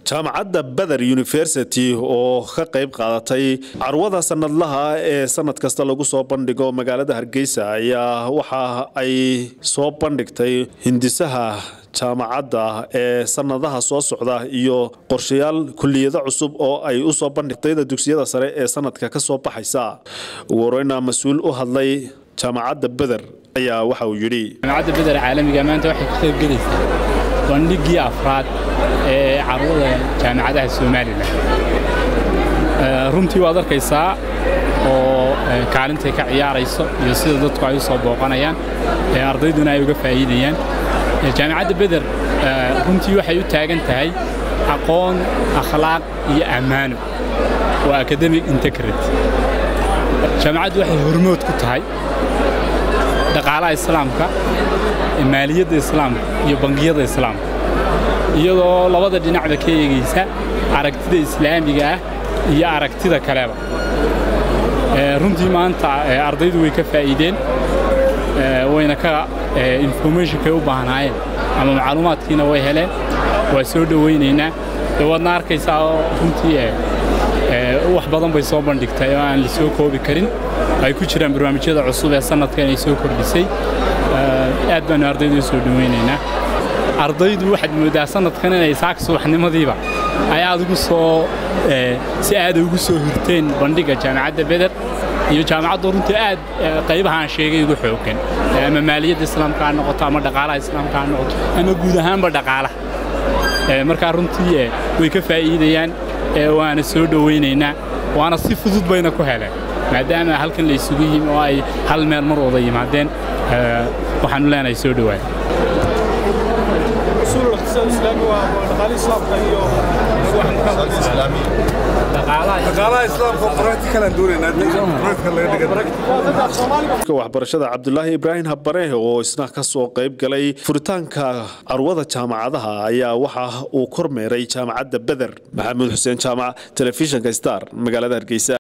jaamacadda beder university oo ka qayb qaadatay carwada sanadlaha ee sanad kasta lagu soo bandhigo magaalada hargeysa ayaa waxa ay soo bandhigtay hindisaha jaamacadda ee sanadaha soo socda iyo qorshayaal kuliyado cusub oo ay u soo bandhigtayda dugsiyada sare ee sanadka ka soo baxaysa ugu horeyna mas-uul u hadlay jaamacadda beder ayaa waxa uu yidhi jaamacadda beder caalamiga maanta waxay ka qaybgelaysaa bandhigii afraad ee carwada jaamacadaha somalilan runtii waad arkaysaa oo kaalintay ka ciyaarayso iyo sida dadku ay u soo booqanayaan ardayduna ay uga faa'iidayaan jaamacadda beder runtii waxay u taagan tahay aqoon akhlaaq iyo ammaano waa academic integrity jaamacaddu waxay hormood ku tahay dhaqaalaha islaamka maaliyadda islaamka iyo bangiyada islaamka iyadoo labada dhinacba ka eegaysa aragtida islaamiga ah iyo aragtida kaleba runtii maanta ardaydu way ka faa'iideen wayna ka informationkay u baahnaayeen ama macluumaadkiina way heleen waa soo dhowaynaynaa waadna arkaysaa runtii wax badan bay soo bandhigtay oo aan la soo koobi karin ay ku jiraan barnaamijyada cusub ee sanadka inay soo kordhisay aad baanu ardaydu u soo dhowaynaynaa ardaydu waxaad mooddaa sanadkan inay saaka subaxnimadiiba ay aad ugu soo si aada ugu soo hirteen bandhigga jaamacadda beder iyo jaamacaddu runtii aad qaybaha aan sheegay ugu xooggan ama maaliyadda islaamka ha noqoto ama dhaqaalaha islaamka ha noqoto ama guud ahaanba dhaqaalaha markaa runtii way ka faa'iidayaan waana soo dhowaynaynaa waana si fudud bayna ku heleen maadaama halkan la isugu yimi oo ay hal meel mar wada yimaadeen waxaanu leenahay soo dhowaan waxbarashada cabdulaahi ibraahim habare oo isna ka soo qayb galay furitaanka carwada jaamacadaha ayaa waxa uu kormeeray jaamacadda beder maxamuud xuseen jaamac telefishinka star magaalada hargeysa